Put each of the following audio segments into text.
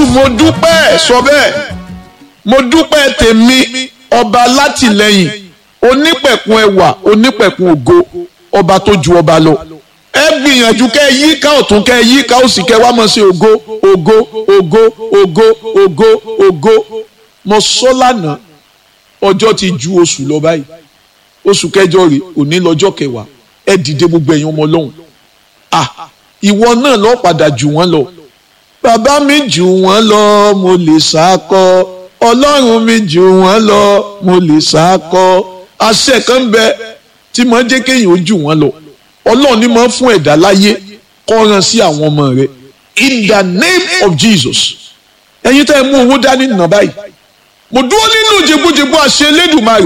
mo dúpẹ́ sọ bẹ́ẹ̀ mo dúpẹ́ tèmi ọba látìlẹ́yìn onípẹ̀kun ẹwà onípẹ̀kun ògo ọba tó ju ọba lọ ẹ gbìyànjú kẹ yí ká ọ̀tún kẹ yí ká òsì kẹ wá mọ̀ sí ògo ògo ògo ògo ògo ògo mo sọ lánàá ọjọ́ ti ju oṣù lọ báyìí oṣù kẹjọ rè òní lọ́jọ́ kẹwàá ẹ dìde gbogbo ẹ̀yin ọmọ ọlọ́run ah ìwọ náà lọ padà jù wọ́n lọ bàbá mi jù wọ́n lọ mo lè sákọ ọlọ́run mi jù wọ́n lọ mo lè sákọ àṣẹ kan ń bẹ tí mo jẹ́ kéèyàn ó jù wọ́n lọ ọlọ́run ni mo fún ẹ̀dá láyé kọ́ran sí àwọn ọmọ rẹ̀ in the name of Jesus ẹ̀yin tẹ́ ẹ mú owó dání nà báyìí mo dúró nínú jẹgbójẹgbó àṣẹ Elédùmarè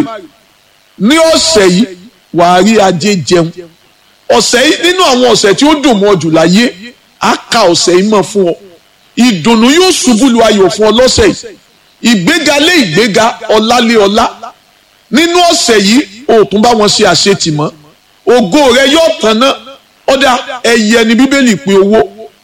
ní ọ̀sẹ̀ yìí wàá rí ajé jẹun ọ̀sẹ̀ yìí nínú àwọn ọ̀sẹ̀ tí ó dùn mọ́ jù láyé á ka ọ̀sẹ̀ yìí mọ̀ fún ọ ìdùnnú yóò ṣubú lu ayọ̀ fún ọ lọ́sẹ̀ yìí ìgbéga lé ìgbéga ọlá lé ọlá nínú ọ̀sẹ̀ yìí o tún bá wọn ṣe àṣetì mọ́ ògo rẹ yóò tán ná ọ̀dà ẹ̀yẹ ni bíbélì pé owó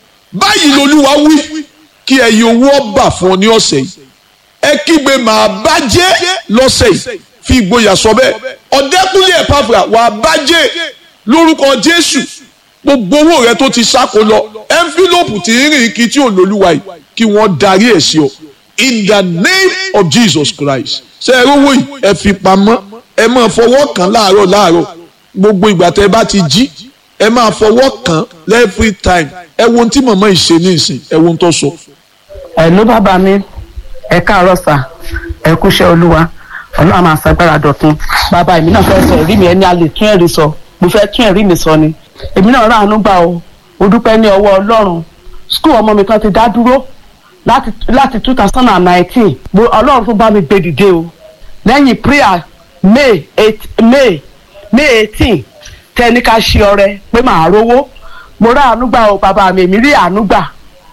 báyìí lolúwa wí kí ẹ̀yẹ owó ọba fún ọ ní ọ̀sẹ̀ yìí ẹ kígbe màá bàjẹ́ lọ́sẹ̀ yìí fi ìgboyà sọ bẹ́ẹ̀ ọ̀dẹ́kùnlé ẹ̀pàfà wàá bàjẹ́ lórúkọ jésù gbogbo owó rẹ tó ti sáko lọ ẹnfílọ́pù tí ń rìn kí tí ò lólúwa yìí kí wọ́n darí ẹ̀ sí ọ in the name of jesus christ ṣe ẹ rówó yìí ẹ fi pamọ́ ẹ máa fọwọ́ kàn láàárọ̀ láàárọ̀ gbogbo ìgbà tẹ bá ti jí ẹ máa fọwọ́ kàn every time ẹ wo ohun tí màmá yìí ṣe ní ìsìn ẹ wo ohun tó sọ. ẹ ló bàbá mi ẹ káàárọ̀ sà ẹ kúṣẹ́ olúwa ọlọ́run máa ṣàgbára dọ̀tun bàbá èmi náà fẹ́ sọ ẹ̀rí mi ẹni a lè tún ẹ̀rí sọ mo fẹ́ tún ẹ̀rí mi sọ ni èmi náà ráàánú gbà o mo dúpẹ́ ní ọwọ́ ọlọ́run skul ọmọ mi kan ti dá dúró láti láti two thousand and nineteen ọlọ́run tó bá mi gbé dìde o lẹ́yìn prayer may eight may may eighteen tẹ́ni ká ṣe ọrẹ pé màá rówó mo ráàánú gbà o bàbá mi èmi rí àánú gbà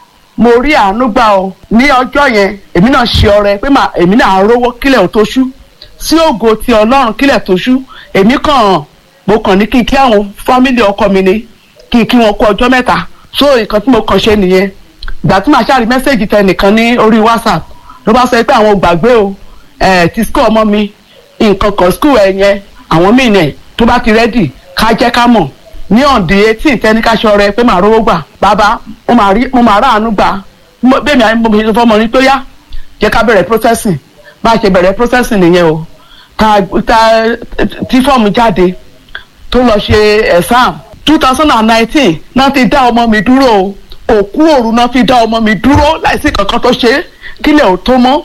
mo rí àánú gbà o ní ọjọ́ yẹn èmi náà ṣe ọrẹ pé èmi náà rówó kílẹ̀ ò tó ṣú sí ògo ti ọlọ́run kílẹ̀ tó ṣú èmi kàn mo kàn ní kí n kí àwọn fámìlì ọkọ mi ni kí n kí wọn kú ọjọ́ mẹ́ta so nǹkan tí mo kàn ṣe nìyẹn ìgbà tí màá ṣàrí mẹ́sẹ̀gì tẹ nìkan ní orí whatsapp ló bá sọ pé àwọn ò gbàgbé o ẹ̀ ti school ọmọ mi nǹkan kan school ẹ̀ yẹn àwọn míì nẹ̀ tó bá ti rẹ́dì ká jẹ́ ká mọ̀ ní ọ̀dì etí ìtẹ́níkàṣọ rẹ pé màá rówó gbà bàbá mo máa ráàánú gbà bẹ́ẹ̀ mi àmì mo ṣe fọmọ ní tó yá jẹ́ ká bẹ̀rẹ̀ processing bá a ṣe bẹ̀rẹ̀ processing nìyẹn o ta ta tí fọ́ọ̀mù jáde tó lọ ṣe exam two thousand and nineteen náà ti dá ọmọ mi dúró o òkú òru náà fi dá ọmọ mi dúró láìsí kankan tó ṣe kílẹ̀ ò tó mọ́.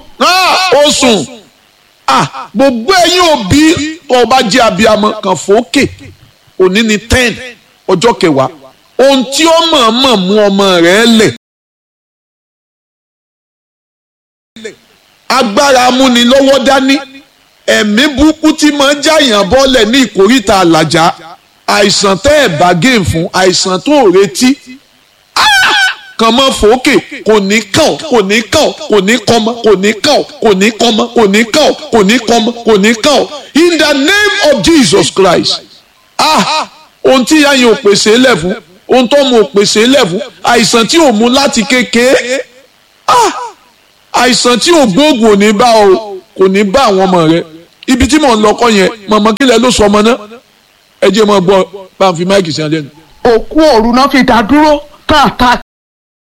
ó sùn gbogbo ẹ̀yin òbí tó o bá jẹ́ abiyamọ kan fòókè òní ni ten ọjọ́ kẹwàá ohun tí ó mọ̀ọ́mọ̀ mú ọmọ rẹ̀ lẹ̀ agbára amúnilọ́wọ́ dání ẹ̀mí burúkú tí máa ń jàyàn bọ́lẹ̀ ní ìkórìtà àlàjá àìsàn tẹ́ ẹ̀ bá gé fún àìsàn tó ò retí kàn mọ́ fòókè kò ní kàn kò ní kàn kò ní kọ́mọ kò ní kàn kò ní kọ́mọ kò ní kàn kò ní kọ́mọ kò ní kàn in the name of Jesus Christ ah ohun tí yáyìn ò pèsè lẹ̀ fún ohun tó mú ò pèsè lẹ̀ fún àìsàn tí ò mú láti kékeré ah àìsàn tí ò gbóògùn ò ní bá o kò ní bá àwọn ọmọ rẹ ibi tí mò ń lọkọ yẹn mọ̀mọ́ kílẹ̀ ló sọ ọmọ náà ẹ jẹ́ mọ́ gbọ́ bá ń fi máìkì sí alẹ́ nu. òkú òru náà fi dá dúró tán attack